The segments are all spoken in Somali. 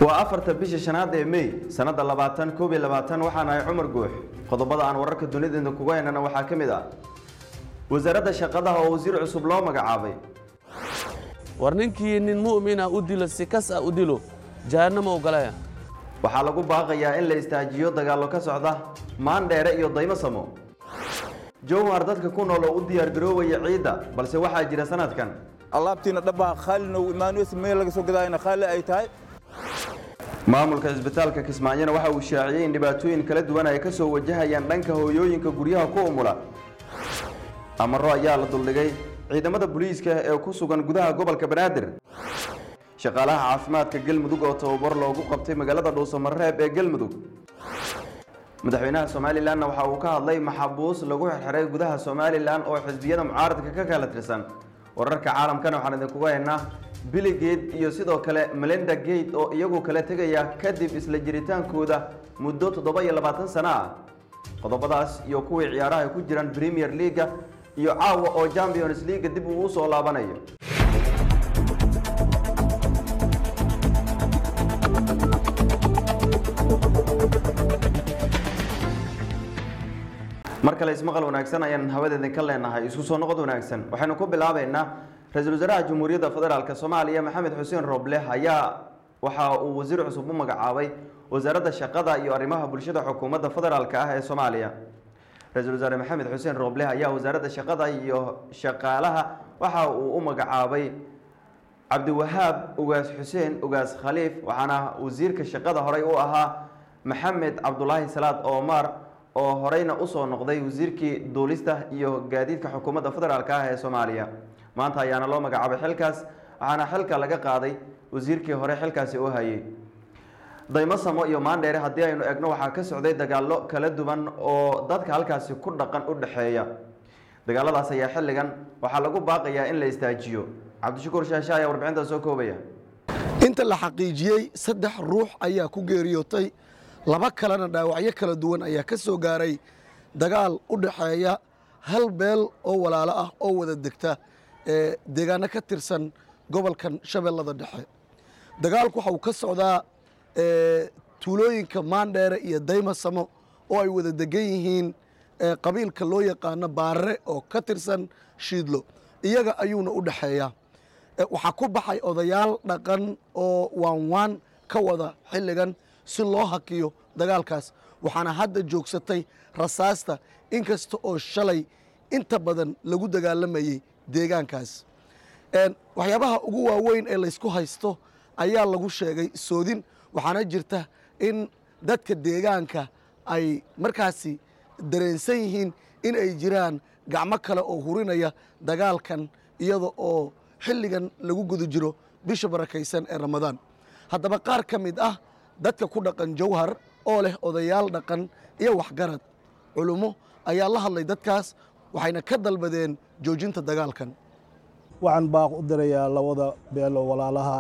waa afarta bisha shanaad ee mey sanada labaatan koob iyo labaatan waxaan ahay cumar guux qodobada aan wararka dunideena kuga heynana waxaa ka mid ah wasaaradda shaqadaha oo wasiir cusub loo magacaabay war ninkii nin mu'mina u dilo si kas ah u dilo jahannama ogalaya waxaa lagu baaqayaa in la istaajiyo dagaallo ka socda maandheere iyo daymo samo jowhar dadka ku nool oo u diyaargaroobaya ciidda balse waxaa jira sanadkan alaabtiina dhabbaa khaalina imaanuus meel laga soo gadaayana khaali ay tahay maamulka isbitaalka kismaayona waxa uu shaaciyey in dhibaatooyin kala duwan ay ka soo wajahayaan dhanka hooyooyinka guryaha ku umula amaro ayaa la duldhigay ciidamada booliiska ee ku sugan gudaha gobolka banaadir shaqaalaha caafimaadka galmudug oo tababar loogu qabtay magaalada dhuusamareeb ee galmudug madaxweynaha somalilanna waxa uu ka hadlay maxabuus lagu xirxiray gudaha somalilan oo xisbiyada mucaaradka ka kala tirsan wararka caalamkana waxaan idinkuga haynaa billy gate iyo sidoo kale melinda gate oo iyagu kala tegaya kadib isla jiritaankooda muddo toddoba iyo labaatan sano ah qodobadaas iyo kuwii ciyaaraha ay ku jiraan premier leaga iyo caawa oo champions leaga dib uu usoo laabanayo mar kale ismaqal wanaagsan ayaan hawadeedin ka leenahay isku soo noqod wanaagsan waxaynu ku bilaabaynaa ra-iisul wasaaraha jamhuuriyadda federaalk soomaaliya maxamed xuseen roble ayaa waxa uu wasiir cusub u magacaabay wasaaradda shaqada iyo arrimaha bulshada xukuumadda federaalk ah ee soomaaliya ra-iisul wasaare maxamed xuseen roble ayaa wasaaradda shaqada iyo shaqaalaha waxa uu u magacaabay cabdiwahaab ugaas xuseen ugaas khaliif waxaana wasiirka shaqada horey u ahaa maxamed cabdulaahi salaad omar oo horeyna usoo noqday wasiirkii duulista iyo gaadiidka xukuumadda federaalk ah ee soomaaliya maanta ayaana loo magacaabay xilkaas waxaana xilka laga qaaday wasiirkii hore xilkaasi u hayay daymo samo iyo maandheere haddii aynu egno waxaa ka socday dagaallo kala duwan oo dadka halkaasi ku dhaqan u dhexeeya dagaaladaas ayaa xilligan waxaa lagu baaqayaa in la istaajiyo cabdishakuur shaashe ayaa warbixintaa soo koobaya inta la xaqiijiyey saddex ruux ayaa ku geeriyootay laba kalena dhaawacyo kala duwan ayaa ka soo gaaray dagaal u dhaxeeya hal beel oo walaalo ah oo wada degta ee deegaano ka tirsan gobolkan shabeellada dhexe dagaalku waxa uu ka socdaa tuulooyinka maandheere iyo daymasamo oo ay wada degan yihiin qabiilka loo yaqaano baarare oo ka tirsan shiidlo iyaga ayuuna u dhexeeyaa waxaa ku baxay odayaal dhaqan oo waanwaan ka wada xilligan si loo hakiyo dagaalkaas waxaana hadda joogsatay rasaasta inkasta oo shalay inta badan lagu dagaalamayey deegaankaas waxyaabaha ugu waaweyn ee laysku haysto ayaa lagu sheegay soodin waxaana jirta in dadka deegaanka ay markaasi dareensan yihiin in ay jiraan gacmo kale oo hurinaya dagaalkan iyada oo xilligan lagu guda jiro bisha barakaysan ee ramadaan haddaba qaar ka mid ah dadka ku dhaqan jawhar oo leh odayaal dhaqan iyo waxgarad culummo ayaa la hadlay dadkaas waxayna ka dalbadeen joojinta dagaalkan waxaan baaq u dirayaa labada beelo walaalaha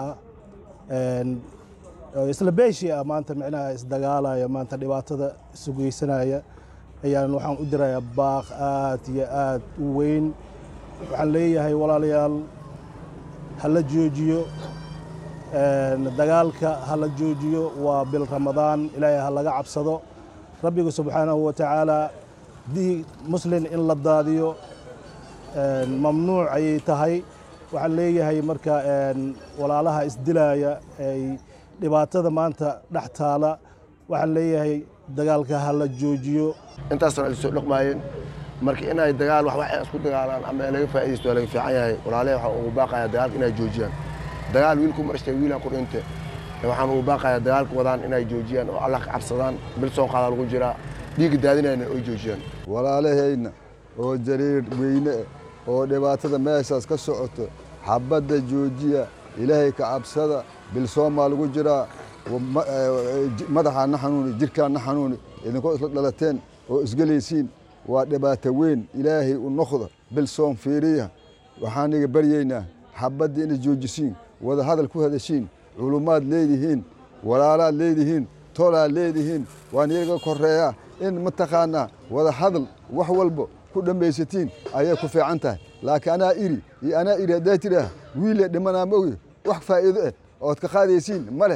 isla beeshii ah maanta micnaha isdagaalaya maanta dhibaatada isu geysanaya ayaan waxaan u dirayaa baaq aad iyo aad u weyn waxaan leeyahay walaalayaal ha la joojiyo dagaalka ha la joojiyo waa bil ramadaan ilaahay ha laga cabsado rabbiga subxaanahu wa tacaala dii muslin in la daadiyo mamnuuc ayay tahay waxaan leeyahay marka walaalaha isdilaaya ay dhibaatada maanta dhex taala waxaan leeyahay dagaalka ha la joojiyo intaasna ay soo dhaqmaayeen marka inay dagaal wax wax isku dagaalaan ama laga faa'iidaysto waa laga fiican yahay walaalahay waxaan ugu baaqayaa dagaalka inay joojiyaan dagaal wiilku marashtay wiilaan ku dhinte waxaan ugu baaqayaa dagaalka wadaan inay joojiyaan oo allah ka cabsadaan bil soo qaada lagu jiraa dhiigga daadinayna oy joojiyaan walaalahayna oo jariir weyne oo dhibaatada meeshaas ka socoto xabadda joojiya ilaahay ka cabsada bilsoomaa lagu jiraa madaxaana xanuuni jirkaana xanuuni idinkoo isla dhalateen oo isgelaysiin waa dhibaato weyn ilaahay u noqda bilsoom fiiriya waxaan iga baryaynaa xabaddii inay joojisiin wada hadal ku hadashiin culummaad leedihiin walaalaad leedihiin tolaad leedihiin waan iyaga koreeyaa in mataqaanaa wada hadal wax walba ku dhammaysatiin ayay ku fiican tahay laakiin anaa iri iyo anaa iri haddaa tidhaah wiille dhimanaa ma ogi wax faa'iido eh ood ka qaadaysiin ma leh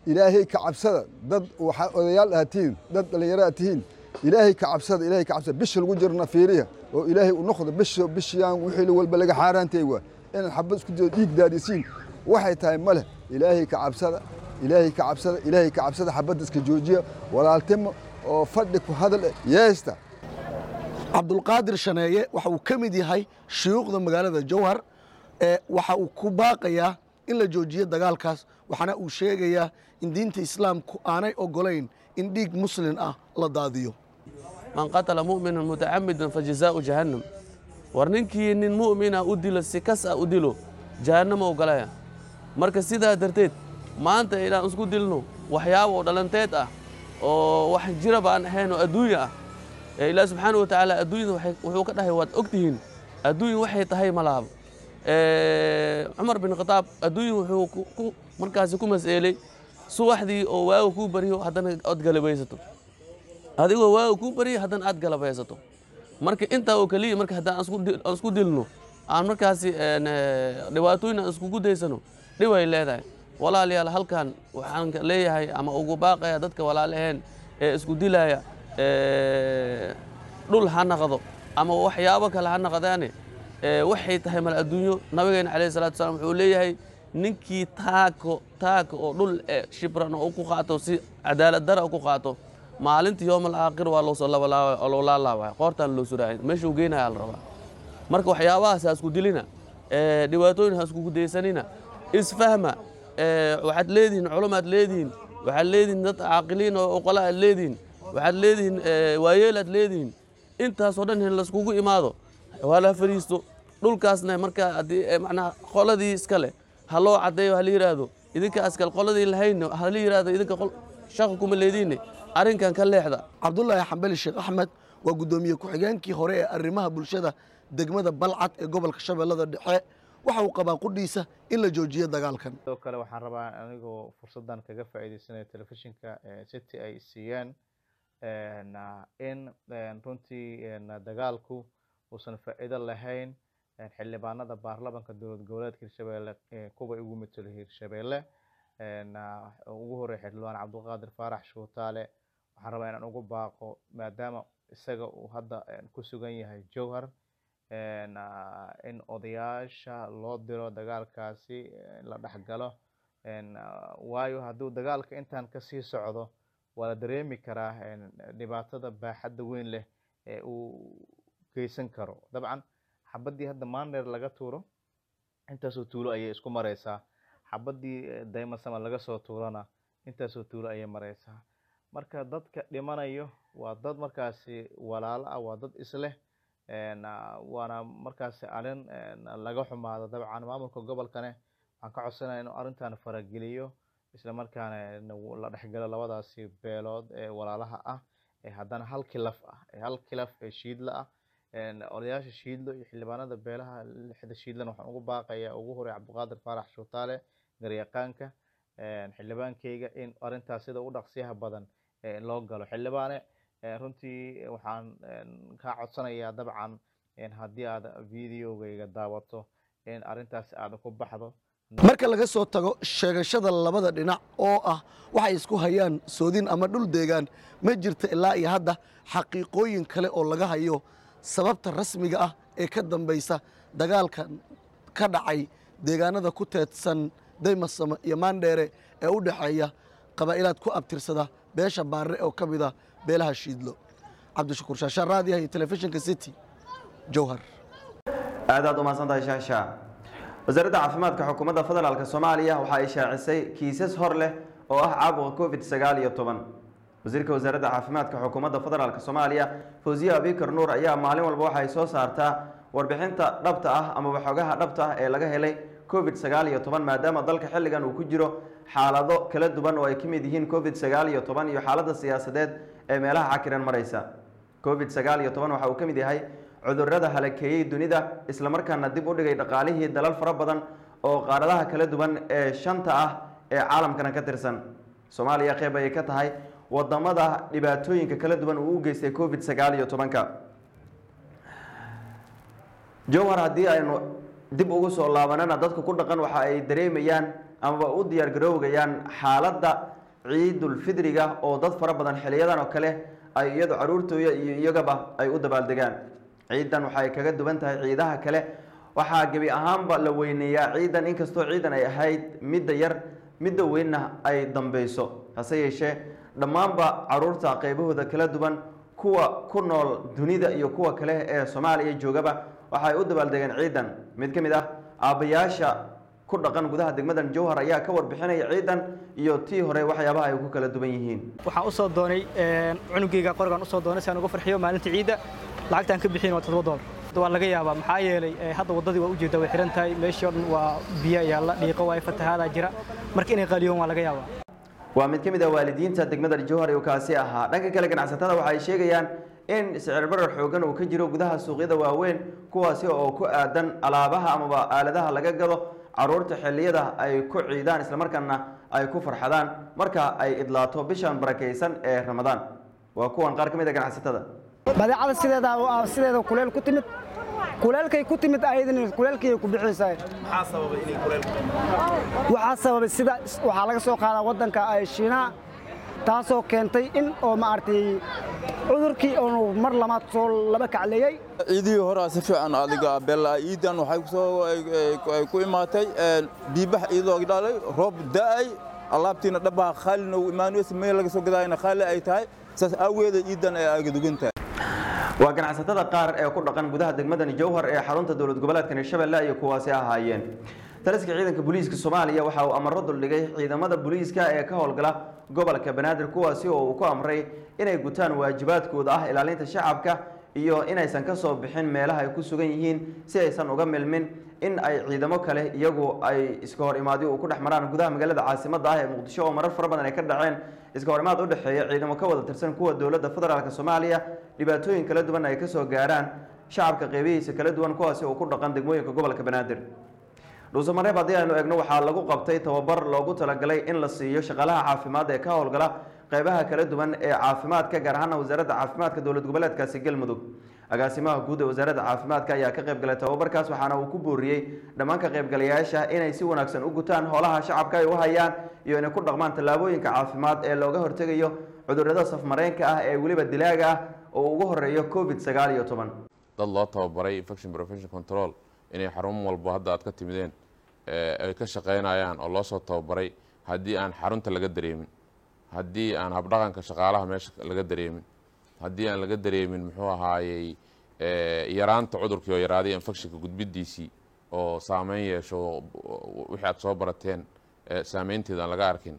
ilaahay ka cabsada dad waxaa odayaal aad tihiin dad dhallinyaro aad tihiin ilaahay ka cabsada ilaahay ka cabsada bisha lagu jirna fiiriya oo ilaahay u noqdo bisha bishiyaan wixii walba laga xaaraantay waa inaad xabad isku diyo dhiig daadisiin waxay tahay ma leh ilaahay ka cabsada ilaahay ka cabsada ilaahay ka cabsada xabadda iska joojiya walaaltimo oo fadhi ku hadal eh, yeesta cabdulqaadir shaneeye waxa uu ka mid yahay shuyuukhda magaalada jowhar ee waxa uu ku baaqayaa in la joojiyo dagaalkaas waxaana uu sheegayaa in diinta islaamku aanay ogolayn in dhiig muslin ah la daadiyo man qatala mu'minan mutacamidan fajazaau jahannam war ninkii nin mu'mina u dilo si kas ah u dilo jahannama u galaya marka sidaa darteed maanta inaan isku dilno waxyaabo oo dhalanteed ah oo wax jiraba aan ahayn oo adduunya ah ee ilaah subxaana wa tacaala adduunyada waxay- wuxuu ka dhahay waad ogtihiin adduunya waxay tahay malaabo Ee, cumar bin khataab adduunya wuxuu ku- ku- markaasi ku mas'eelay subaxdii oo waaga kuu baryo haddana ood galabaysato adigoo waaga kuu barya haddana aad galabaysato marka intaa oo keliya marka haddaan aan isku di- aan isku dilno aan markaasi een, ee, dhibaatooyin aan iskugu daysano dhib ay leedahay walaalayaal halkan waxaan ka leeyahay ama ugu baaqaya dadka walaalaheen ee isku dilaya ee, dhul ha naqdo ama waxyaabo kale ha naqdaane ee, waxay tahay mal adduunyo nabigeena calayhi salaatu wasalaam wuxuu leeyahay ninkii taako taaka oo dhul ee shibran oo ku qaato si cadaalad dara ku qaato maalinta yoomal aakhir waa loo soo labalaabay oo loo laalaabay qoortaan loo suraacay meeshuu geynayaa la rabaa marka waxyaabahaas ha isku dilina ee, dhibaatooyin ha iskugu daysanina isfahma ee, waxaad leedihiin culumaad leedihiin waxaad leedihiin dad caaqiliin oo oqola aad leedihiin waxaad leedihiin ee, waayeel aad leedihiin intaasoo dhan in laiskugu imaado waa la fadhiisto dhulkaasna marka haddii ee, macnaha qoladii iska leh ha loo caddeeyo ha la yidhaahdo idinka askal qoladii lahayn ha la yidhaahdo idinka qol shaqa kuma leediine arrinkan ka leexda cabdulaahi xambali sheekh axmed waa guddoomiye ku-xigeenkii hore ee arrimaha bulshada degmada balcad ee gobolka shabeellada dhexe waxa uu qabaa qudhiisa in la joojiyo dagaalkan sidoo kale waxaan rabaa anigoo fursaddan kaga faa'iidaysanaya telefishinka eh, city ay siiyeen en, ah, in en, runtii en, dagaalku uusan faa'iido lahayn en, xildhibaanada baarlamanka dowlad goboleedka hirshabeelle eh, kuwa ugu matelo hirshabeelle en, ah, ugu horeeya xildhibaan cabdulqaadir faarax shuutaale waxaan rabaa inaan ugu baaqo maadaama isaga uu hadda en, ku sugan yahay jowhar en, ah, in odayaasha loo diro dagaalkaasi eh, la dhexgalo en, ah, waayo hadduu dagaalka intaan kasii socdo waa la dareemi karaa en, dhibaatada baaxadda weyn leh ee uu geysan karo dabcan xabaddii hadda maandheer laga tuuro intaasoo tuulo ayay isku mareysaa xabaddii eh, daymasama laga soo tuurana intaasoo tuulo ayay mareysaa marka dadka dhimanayo waa dad markaasi walaalo ah waa dad isleh en, ah, waana markaasi arrin en, laga xumaado dabcan maamulka gobolkane waxaan ka codsanaya inuu arrintan farageliyo isla markaana en, la dhexgalo labadaasi beelood ee walaalaha ah ee haddana hal kilaf ah ee hal kilaf ee shiidla ah en, odayaasha shiidlo iyo xildhibaanada beelaha lixda shiidlana waxaan ugu baaqaya ugu horeeya cabdiqaadir faarax shuutaale garyaqaanka en, xildhibaankeyga in arrintaas sida u dhaqsiyaha badan ee loo galo xildhibaane eh, runtii waxaan en, kaa codsanayaa dabcan en, haddii aad videogayga daawato in arrintaas aad ku baxdo marka laga soo tago sheegashada labada dhinac oo ah waxay isku hayaan soodin ama dhul deegaan ma jirta ilaa iyo hadda xaqiiqooyin kale oo laga hayo sababta rasmiga ah ee ka dambaysa dagaalka ka dhacay deegaanada ku teedsan daymasamo iyo maandheere ee u dhexeeya qabaa'ilaad ku abtirsada beesha baarre oo ka mid ah beelaha shiidlo cabdishakuur shaashaan raadiyaha iyo telefishinka city jowhar aad aad u mahadsantahay shaasha wasaaradda caafimaadka xukuumadda federaalk soomaaliya waxa ay shaacisay kiisas hor leh oo ah caabuqa covid sagaal iyo toban wasiirka wasaaradda caafimaadka xukuumadda federaalk soomaaliya fawziye abikar nuur ayaa maalin walba waxa ay soo saartaa warbixinta dhabta ah amaba xogaha dhabta ah ee laga helay covid sagaal iyo toban maadaama dalka xilligan uu ku jiro xaalado kala duwan oo ay ka mid yihiin covid sagaal iyo toban iyo xaaladda siyaasadeed ee meelaha cakiran maraysa covid sagaal iyo toban waxa uu ka mid yahay cudurrada halakeeyey dunida islamarkaana dib u dhigay dhaqaalihii dalal fara badan oo qaaradaha kala duwan ee shanta ah ee caalamkana ka tirsan soomaaliya qeyb ayay ka tahay wadamada dhibaatooyinka kala duwan uu u geystay covid sagaal iyo tobanka jowhar haddii aynu dib ugu soo laabanana dadka ku dhaqan waxa ay dareemayaan amaba u diyaar garoogayaan xaaladda ciidulfidriga oo dad fara badan xiliyadan oo kale ay iyadu caruurtooya iyo iyagaba ay u dabaaldegaan ciidan waxay kaga duwan tahay ciidaha kale waxaa gebi ahaanba la weyneeyaa ciidan inkastoo ciidan ay ahayd midda yar midda weynna ay dambeyso hase yeeshee dhammaanba caruurta qeybahooda kala duwan kuwa ku nool dunida iyo kuwa kale ee soomaaliya joogaba waxay u dabaaldegeen ciidan mid ka mid ah aabbayaasha ku dhaqan gudaha degmadan jowhar ayaa ka warbixinaya ciidan iyo tii hore waxyaabaha ay ku kala duwan yihiin waxaan u soo doonay cunugeyga qorigaan usoo doonay si aan uga farxiyo maalinta ciidda lacagtaan ka bixin waa toddoba doolar waa laga yaabaa maxaa yeelay hadda waddadii waa ujeeddaa way xiran tahay meeshii o dhan waa biyo yaalla dhiiqo waay fatahaadaa jira marka inay qaaliyoon waa laga yaabaa waa mid ka mid ah waalidiinta degmada jowhar uu kaasi ahaa dhanka kale ganacsatada waxay sheegayaan in sicir barar xoogan uu ka jiro gudaha suuqyada waaweyn kuwaasi oo ku aadan alaabaha amaba aaladaha laga gado caruurta xilliyada ay ku ciidaan islamarkaana ay ku farxadaan marka ay idlaato bishan barakaysan ee ramadaan waa kuwan qaar ka mid a ganacsatada badeecada sideeda sideeda kuleel ku timid kuleelkay ku timid ayadana kuleelkay ku bixisay maxaa sababay inay kuleelku waxaa sababay sida waxaa laga soo qaadaa waddanka ay shiinaha taasoo keentay in oo maaragtay cudurkii oonu mar lamaad soo laba kacleeyey ciidihii horaa si fiican adiga bella ciidan waxay kusoo ay ku imaatay biibax iyadoo dhalay roob da'ay alaabtiina dhabaha khaalina uu imaanaysa meel laga soo gadaayna khaali ay tahay saas aaweeda ciidan ay agadugan tahay waa ganacsatada qaar ee ku dhaqan gudaha degmadani jowhar ee xarunta dowlad goboleedka hirshabelle iyo kuwaasi ahaayeen taliska ciidanka booliiska soomaaliya waxa uu amaro duldhigay ciidamada booliiska ee ka howlgala gobolka banaadir kuwaasi oo uu ku amray inay gutaan waajibaadkooda ah ilaalinta shacabka iyo inaysan ka soo bixin meelaha ay ku sugan yihiin si aysan uga milmin in ay ciidamo kale iyagu ay iska hor imaadyo uu ku dhex maraan gudaha magaalada caasimadda ah ee muqdisho oo marar fara badan ay ka dhaceen iska hor imaad u dhexeeya ciidamo ka wada tirsan kuwa dowladda federaalk soomaaliya dhibaatooyin kala duwan ay kasoo gaaraan shacabka qeybihiisa kala duwan kuwaasi oo ku dhaqan degmooyinka gobolka banaadir dhuusamareeb haddii aynu eegno waxaa lagu qabtay tababar loogu talagalay in la siiyo shaqaalaha caafimaad ee ka howlgala qeybaha kala duwan ee caafimaadka gaar ahaana wasaaradda caafimaadka dowlad goboleedkaasi galmudug agaasimaha guud ee wasaaradda caafimaadka ayaa ka qayb galay tababarkaas waxaana uu ku booriyey dhammaan ka qaybgalayaasha inay si wanaagsan u gutaan howlaha shacabka ay u hayaan iyo inay ku dhaqmaan tallaabooyinka caafimaad ee looga hortegayo cudurrada safmareenka ah ee weliba dilaaga ah oo ugu horeeyo covid sagaal iyo toban dad loo tababaray infection prevention control inay xarun walbo hadda aad ka timideen ay ka shaqaynayaan oo loo soo tababaray haddii aan xarunta laga dareemin haddii aan habdhaqanka shaqaalaha meesha laga dareemin haddii aan laga dareemin muxuu ahaayey yaraanta cudurkii oo yaraaday infectionka gudbidiisii oo saameyn yeesho wixii aad soo barateen saameynteeda aan laga arkin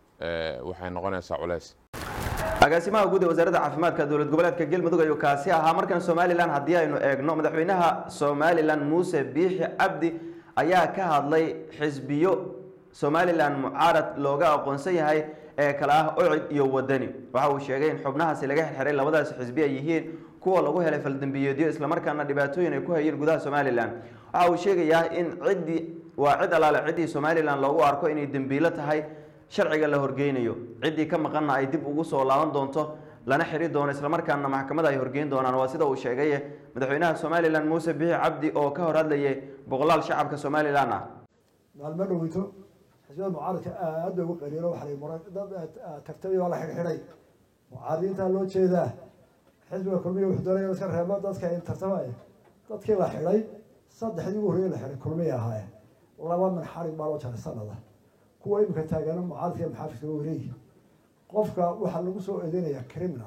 waxay noqonaysaa culeys agaasimaha guud ee wasaaradda caafimaadka dowlad goboleedka galmudug ayuu kaasi ahaa markan somalilan haddii aynu eegno madaxweynaha somalilan muuse biixi cabdi ayaa ka hadlay xisbiyo somalilan mucaarad looga aqoonsan yahay ee kale ah ocid iyo wadani waxa uu sheegay in xubnahaasi laga xirxiray labadaasi xisbi ay yihiin kuwa lagu helay faldambiyeedyo islamarkaana dhibaatooyin ay ku hayeen gudaha somalilan waxa uu sheegayaa in ciddii waa cid alaale ciddii somalilan loogu arko inay dembiilo tahay sharciga la horgeynayo ciddii ka maqanna ay dib ugu soo laaban doonto lana xiri doono islamarkaana maxkamada ay horgeyn doonaan waa sida uu sheegay madaxweynaha somalilan muuse bixi cabdi oo ka hor hadlayay boqolaal shacabka somalilan ah maalmo dhoweyto xisbiyada mucaaradka aad bay ugu qaliilo waxa lay muran dad tartamay waa la xidhxidhay mucaaradiintaa loo jeedaa xisbiga kulmiya wuxuu doonaya iska reebo dadka ay tartamaya dadkii la xidhay saddexdii ugu horreeyay la xidhay kulmiya ahaayeen laba min xarig baa loo jaray sanada kuwa imika taagana mucaaradka iyo maxaafidka waa wareegi qofka waxaa lagu soo eedeynayaa criminal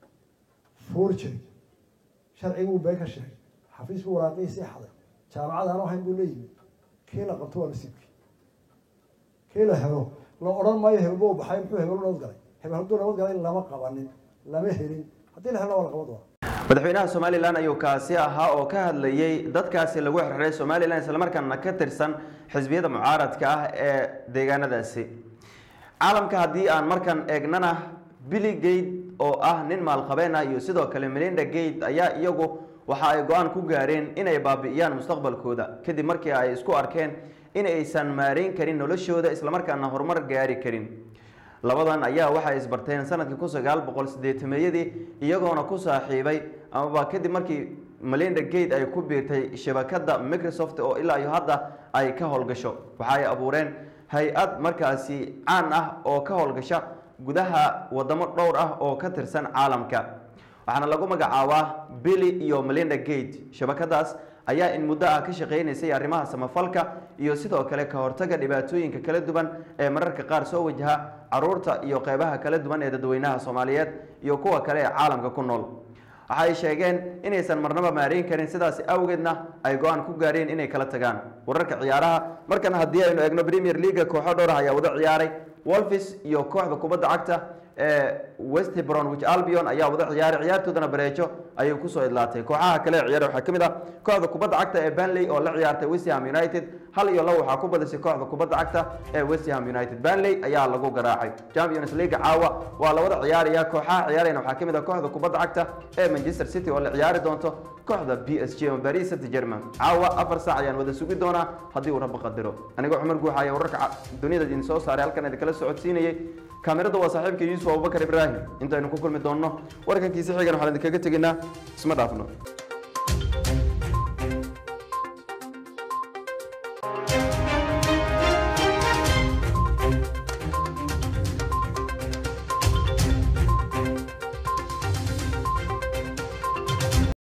forgery sharciga uu been ka sheegay xafiis buu waraaqiisii xaday jaamacad aan ahayn buu leeyimi kii la qabto waa nasiibkii kii la helo la odhan maayo hebelba u baxay muxuu hebel nabad galay hebel hadduu nabad galay lama qabanin lama helin haddii la helna waa la qaban doona madaxweynaha somalilan ayuu kaasi ahaa oo ka hadlayey dadkaasi lagu xirxiray somalilan islamarkaana ka tirsan xisbiyada mucaaradka ah ee deegaanadaasi caalamka haddii aan markan eegnana billy gate oo ah nin maalqabeen ah iyo sidoo kale melinda gate ayaa iyagu waxa ay go-aan ku gaareen inay baabi'iyaan mustaqbalkooda kadib markii ay isku arkeen in aysan maareyn karin noloshooda islamarkaana horumar gaari karin labadan ayaa waxay isbarteen sanadkii kun sagaal boqol sideetameeyadii iyagoona ku saaxiibay amaba kadib markii melinda gate ay ku biirtay shabakada microsoft oo ilaa iyo hadda ay ka howlgasho waxa ay abuureen hay-ad markaasi caan ah oo ka howlgasha gudaha wadamo dhowr ah oo ka tirsan caalamka waxaana lagu magacaabaa billy iyo melinda gate shabakadaas ayaa in muddo ah ka shaqaynaysay arrimaha samafalka iyo sidoo kale ka hortaga dhibaatooyinka kala duwan ee mararka qaar soo wajaha caruurta iyo qeybaha kala duwan ee dadweynaha soomaaliyeed iyo kuwa kale ee caalamka ku nool waxa ay sheegeen inaysan marnaba maareyn karin sidaas awgeedna ay go-aan ku gaareen inay kala tagaan wararka ciyaaraha markan haddii aynu eegno premier leaga kooxo dhowr ah ayaa wada ciyaaray wolfis iyo kooxda kubadda cagta ee west bromwich albion ayaa wada ciyaaray ciyaartoodana bareejo ayay kusoo idlaatay kooxaha kale ee ciyaara waxaa ka mid ah kooxda kubadda cagta ee banley oo la ciyaartay west ham united hal iyo labo waxaa ku badisay kooxda kubadda cagta ee west ham united banley ayaa lagu garaacay champions league caawa waa la wada ciyaaraya kooxaha ciyaarayna waxaa ka mid ah kooxda kubadda cagta ee manchester city oo la ciyaari doonto kooxda b s g paris saint german caawa afar saac ayaan wada sugi doonaa haddii uu rabbo qadiro anigoo cumar guuxa ayaa wararka dunida idin soo saaray halkan idinkala socodsiinayay kaamirada waa saaxiibka yuusuf abubakar ibraahim intaynu ku kulmi doonno warkankiisa xigan waxaan idinkaga tegaynaa isma dhaafno